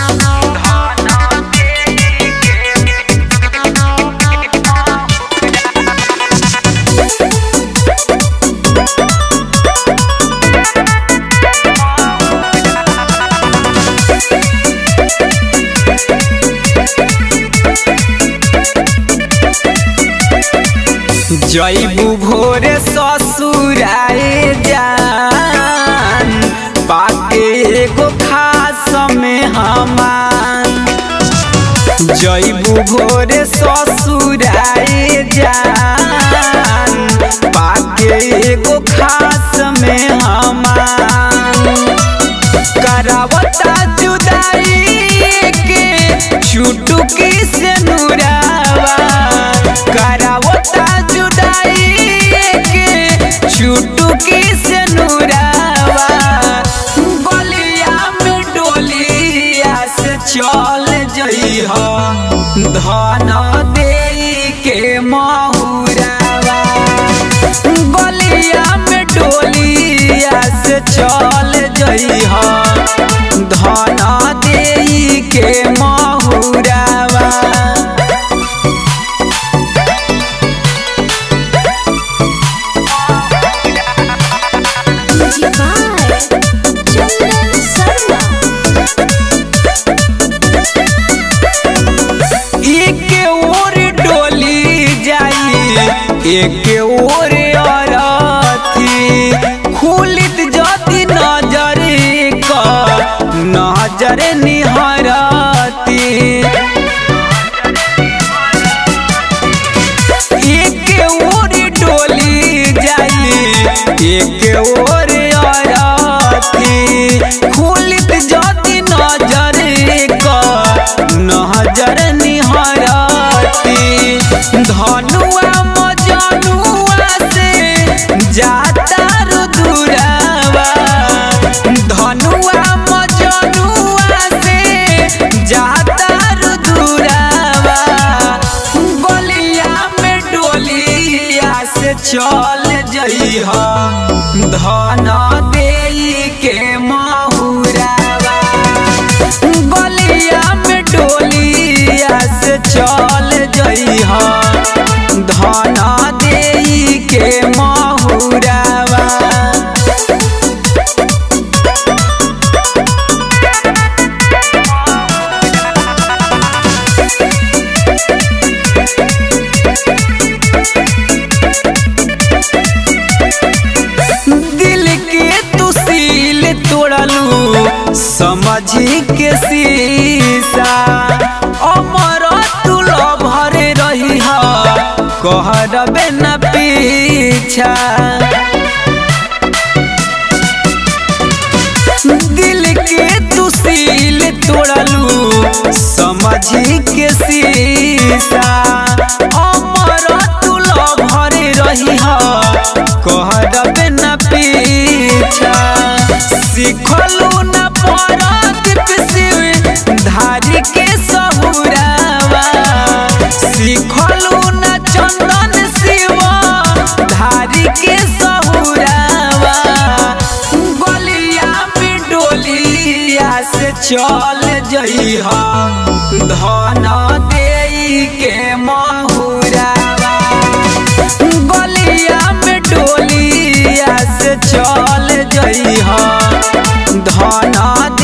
जैबू भोरे ससुराए जान पाके एगो खास में हमान जैबू भोरे ससुराए जान पाके एगो खास में हमान करावता जुदाई के चुटुकी से नुरावा करावता जुदाई के चुटुकी से नुरावा बलिया में डोलिया से चल जइह धन दे के महुरावा बलिया में डोलिया से चल जइह धन दे के महुरावा Goodbye, Chandan Sarma. एक ओर डोली जाई एक ओर अरथी खुलित जति नजर क नजर निहरती एक ओर डोली जाई एक ओर अरथी खुलित जति नजर क नजर निहरती धनुआ मजनुआ से जाता रुदुरावा धनुआ मजनुआ से जाता रुदुरावा बलिया में डोलिया से चल जइह धन दे के महुरावा बलिया में डोलिया से चल जइह धन दे के महुरावा दिल के तू सील तोड़लू समझी के शीशा अमर तू भरे रही कहरबे न पीछा दिल के तू सील तोड़लू समझी के शीशा अमर तू भरे रही कहरबे न पीछा सिखलू न परदीप शिव धारी के सहुरावा सिखलू न चंदन शिव धारी के सहुरावा गलिया में डोलिया से चल जइह धन दे के महुरावा गलिया में डोलिया से चल जइह धन